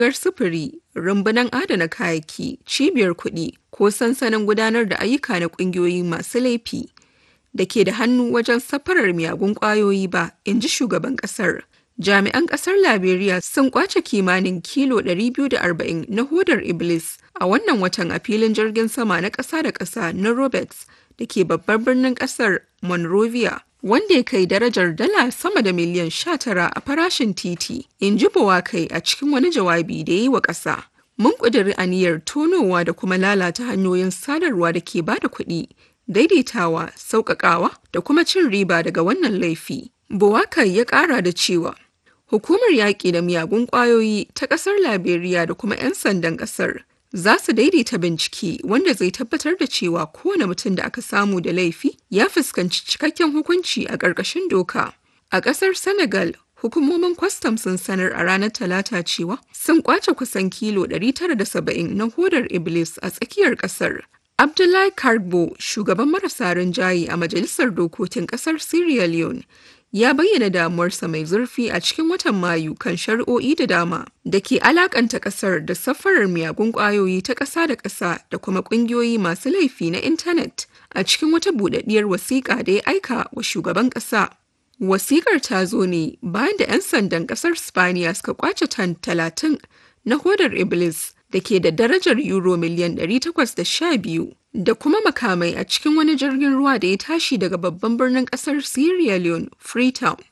gar sufuri, rumbunan adana kayayyaki, cibiyar kuɗi ko sansanin gudanar da ayyuka na ƙungiyoyi masu laifi da ke da hannu wajen safarar miyagun ƙwayoyi ba, in ji shugaban ƙasar. Jami'an ƙasar Liberia sun ƙwace kimanin kilo 240 na hodar Iblis a wannan watan a filin jirgin sama na ƙasa da ƙasa na Roberts da ke babbar birnin ƙasar Monrovia. wanda ya kai darajar dala sama da miliyan 19 a farashin titi, in ji Bowakai a cikin wani jawabi da ya yi wa ƙasa. Mun ƙudiri aniyar tonowa da kuma lalata hanyoyin sadarwa da ke bada kuɗi, daidaitawa, sauƙaƙawa da kuma cin riba daga wannan laifi. Bowakai ya ƙara da cewa, Hukumar yaƙi da miyagun ƙwayoyi ta ƙasar Liberia da kuma 'yan sandan ƙasar za su daidaita bincike wanda zai tabbatar da cewa kowane mutum da aka samu da laifi ya fuskanci cikakken hukunci a ƙarƙashin doka. A ƙasar Senegal, hukumomin kwastam sun sanar a ranar Talata cewa sun kwace kusan kilo 970 na hodar Iblis a tsakiyar ƙasar. Abdullahi Kargbo, shugaban marasa rinjaye a Majalisar Dokokin ƙasar Sierra Leone, ya bayyana damuwarsa mai zurfi a cikin watan Mayu kan shari'o'i da dama da ke alakanta kasar da safarar miyagun kwayoyi ta ƙasa da ƙasa da kuma ƙungiyoyi masu laifi na intanet a cikin wata buɗaɗɗiyar wasiƙa da ya aika wa shugaban ƙasa. Wasiƙar ta zo ne bayan da 'yan sandan ƙasar Spaniya suka kwace tan talatin na hodar Iblis da ke da darajar euro miliyan 812 da kuma makamai a cikin wani jirgin ruwa da ya tashi daga babban birnin kasar Sierra Leone, Freetown.